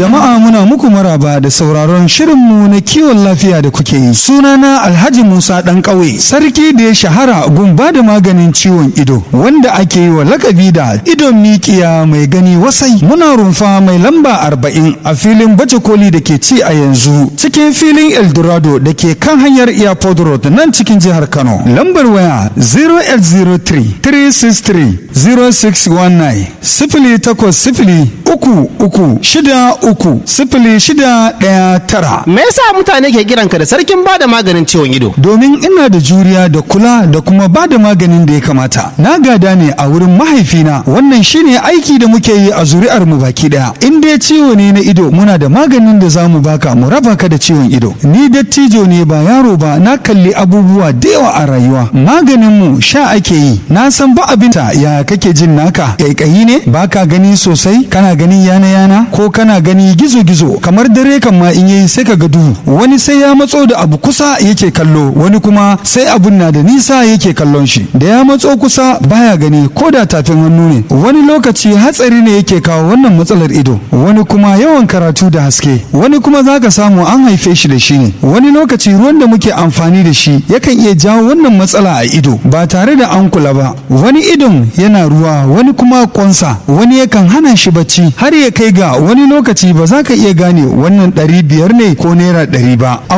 Jama'a muna muku maraba da sauraron shirinmu na kiwon lafiya da kuke yi. Sunana Alhaji Musa ɗan ƙauye, sarki da ya shahara gun ba da maganin ciwon ido, wanda ake yi wa lakabi da idon mikiya mai gani wasai. Muna rumfa mai lamba arba'in a filin baje koli da ke ci a yanzu, cikin filin Eldorado da ke kan hanyar Airport Road nan cikin jihar Kano. Lambar waya 0803 363 0619 sifili takwas sifili uku uku shida uku sifili shida ɗaya tara. Me yasa mutane ke kiranka da sarkin bada maganin ciwon ido? Domin ina da juriya da kula da kuma ba da maganin da ya kamata. Na gada ne a wurin mahaifina wannan shine aiki da muke yi a zuri'ar mu baki daya. In dai ciwo ne na ido muna da maganin da za mu baka mu raba ka da ciwon ido. Ni dattijo ne ba yaro ba na kalli abubuwa da yawa a rayuwa. Maganin mu sha ake yi. Na san ba abin ta ya kake jin naka. Kaikayi ne baka gani sosai kana gani yana yana ko kana gani gizo gizo kamar dare kan ma in yayi sai ka ga duhu. Wani sai ya matso da abu kusa yake kallo wani kuma sai abun na da nisa yake kallon shi. Da ya matso kusa baya gani ko da tafin hannu ne. Wani lokaci hatsari ne yake kawo wannan matsalar ido. Wani kuma yawan karatu da haske. Wani kuma zaka samu an haife shi da shi ne. Wani lokaci ruwan da muke amfani da shi yakan iya jawo wannan matsala a ido ba tare da an kula ba. Wani idon yana ruwa wani kuma kwansa wani yakan hana shi bacci har ya kai ga wani lokaci ba za ka iya gane wannan ɗari biyar ne ko naira ɗari ba.